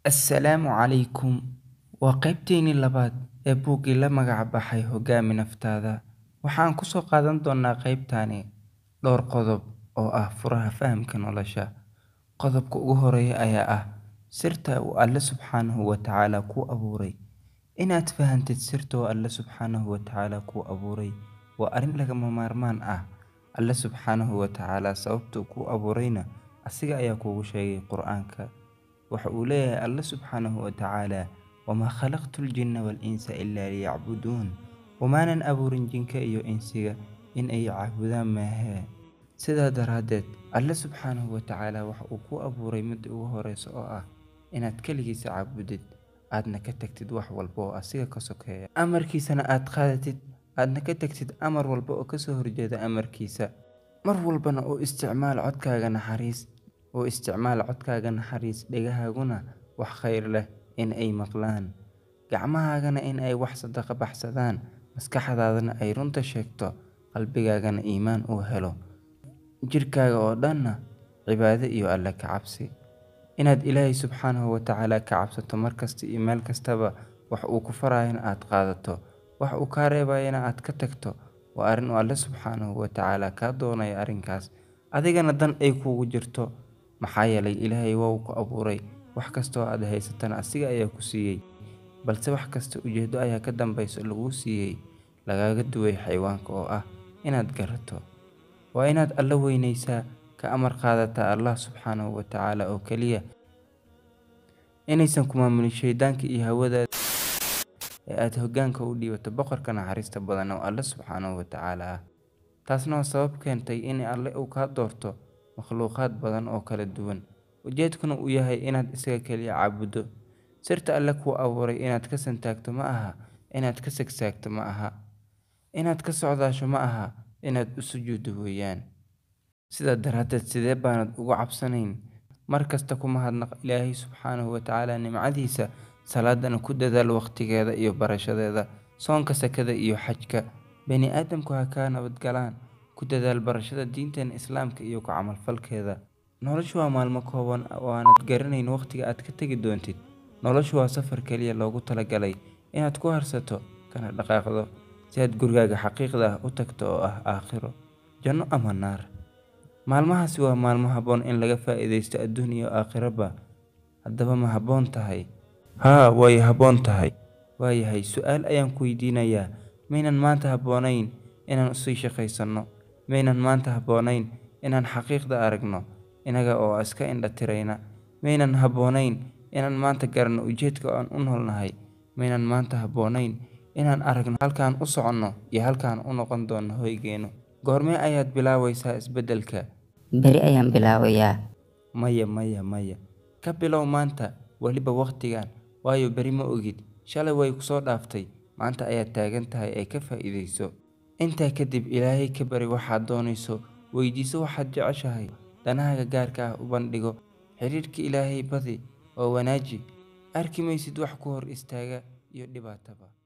Assalaamu calaykum waa qaybteennii labaad ee buuggii la magac baxay Hoggaami Naftaada. Waxaan ku soo qaadan doonnaa qaybtani dhowr qodob oo ah furaha fahamka nolosha. Qodobka ugu horreeya ayaa ah sirta uu Alle Subxaanahu wa Tacaala kuu abuuray. Inaad fahantid sirta uu Alle Subxaanahu wa Tacaala kuu abuuray waa arrin lagama maarmaan ah. Alle Subxaanahu wa Tacaala sababta uu kuu abuurayna asiga ayaa kuugu sheegay Qur'aanka. Waxa uu leeyahay Alle Subxaanahu wa Tacaala wamaa khalaqtu ljinna wal-insa ilaa liyacbuduun Umaanan abuurin jinka iyo insiga in ay caabudaan maahee. Sidaa daraaddeed, Alle Subxaanahu wa Tacaala waxa uu kuu abuuray midda ugu horreysa oo ah inaad kaligiisa caabudid, aadna ka tagtid wax walba oo asiga ka sokeeya, amarkiisana aad qaadatid, aadna ka tagtid amar walba oo ka soo horjeeda amarkiisa. Mar walbana u isticmaal codkaaga naxariis u isticmaal codkaaga naxariis, dhegahaaguna wax khayr leh in ay maqlaan, gacmahaagana in ay wax sadaqa baxsadaan, maskaxdaadana ay runta sheegto, qalbigaagana iimaan uu helo, jidhkaaga oo dhanna cibaado iyo Alle ka cabsi. Inaad Ilaahay Subxaanahu wa Tacaala ka cabsato mar kasta iyo meel kastaba, wax uu ku farayana aad qaadato, wax uu kaa reebayana aad ka tagto, waa arrin uu Alle Subxaanahu wa Tacaala kaa doonayo arrinkaas, adigana dan ay kuugu jirto. Maxaa yeelay Ilaahay waa uu ku abuuray, wax kasta oo aad haysatana asiga ayaa ku siiyay, balse wax kasta ujeeddo ayaa ka dambeysa laguu siiyay, lagaaga duway xayawaanka oo ah inaad garato. Waa inaad Alle weyneysaa, ka amar qaadataa Allah Subxaanahu wa Tacaala oo kaliya, inaysan ku maamulin shaydaanka iyo hawadaada ee aad hoggaanka u dhiibato Boqorka naxariista badan oo Alle Subxaanahu wa Tacaala ah. Taasna waa sabab keentay in Alle uu kaa doorto makhluuqaad badan oo kala duwan, ujeedkuna uu yahay inaad isaga kaliya caabuddo. Sirta Alle kuu abuuray inaad ka santaagto ma aha, inaad ka sagsaagto ma aha, inaad ka socdaasho ma aha, inaad u sujuuddo weeyaan. Sidaa daraaddeed, sidee baanad uga cabsanayn? Mar kasta ku mahadnaq Ilaahay Subxaanahu wa Tacaala nimcadiisa, salaadana ku dadaal waqtigeeda iyo barashadeeda, soonka, sakada iyo xajka. Bani'aadamku ha kaa nabad galaan, ku dadaal barashada diinteena Islaamka iyo ku camalfalkeeda. Noloshu waa maalmo kooban oo aanad garanayn waqtiga aad ka tagi doontid. Noloshu waa safar kaliya loogu talagalay inaad ku harsato, kana dhaqaaqdo, si aad gurigaaga xaqiiqda ah u tagto oo ah aakhiro, janno ama naar. Maalmahaasi waa maalmo habboon in laga faa'iidaysto adduun iyo aakhiraba. Haddaba ma habboon tahay? Haa, way habboon tahay. Waayahay, su'aal ayaan ku weydiinayaa: Miyaynan maanta habboonayn inaan sii shaqeysano? Miyaynan maanta habboonayn inaan xaqiiqda aragno, innaga oo iska indha tirayna? Miyaynan habboonayn inaan maanta garanno ujeedka aan u noolnahay? Miyaynan maanta habboonayn inaan aragno halka aan u soconno iyo halka aan u noqon doono hoygeenu? Goormee ayaad bilaabaysaa isbeddelka? Beri ayaan bilaabayaa. Maya, maya, maya. Ka bilow maanta, weliba waqtigan, waayo berri ma ogid. Shalay way ku soo dhaaftay, maanta ayaad taagan tahay ee ka faa'iidayso. Intaa kadib, Ilaahay ka bari waxaad doonayso, weydiiso waxaad jeceshahay, danahaaga gaarka ah u bandhigo, xiriirka Ilaahay badi oo wanaaji. Arki maysid wax ku hor istaaga iyo dhibaataba.